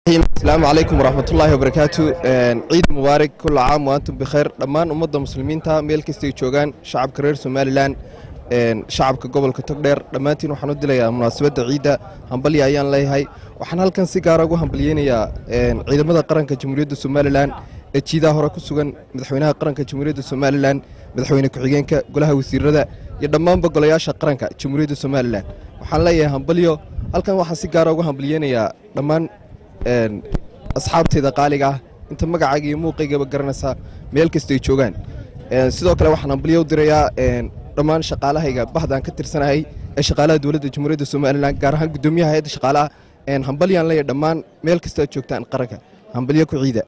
asalaamu calaykum waraxmatullaahi wabarakaatu ciid mubaarak kulla caam waantum bikhayr dhammaan ummadda muslimiinta meel kastay joogaan shacabka reer somalilan shacabka gobolka togdheer dhammaantiin waxaan u dilayaa munaasabadda ciidda hambalya ayaan leeyahay waxaan halkan si gaara ugu hambalyeynayaa ciidamada qaranka jamhuuriyadda somalilan ee jiidaha hore ku sugan madaxweynaha qaranka jamhuuriyadda somalilan madaxweyne ku-xigeenka golaha wasiirada iyo dhammaanba golayaasha qaranka jamhuuriyadda somalilan waxaan leeyahay hambalyo halkan waxaan si gaara ugu hambalyeynayaa dhammaan asxaabteyda qaaliga ah inta magacayga iyo muuqaygaba garanaysaa meel kastay joogaan sidoo kale waxaan hambalyo u dirayaa dhammaan shaqaalahayga bahdaan ka tirsanahay ee shaqaalaha dowladda jamhuuriyadda somalilan gaar ahaan guddoomiyaha hay-adda shaqaalaha hambalyaan leeyahay dhammaan meel kasta aad joogtaan qaranka hambalyo ku ciida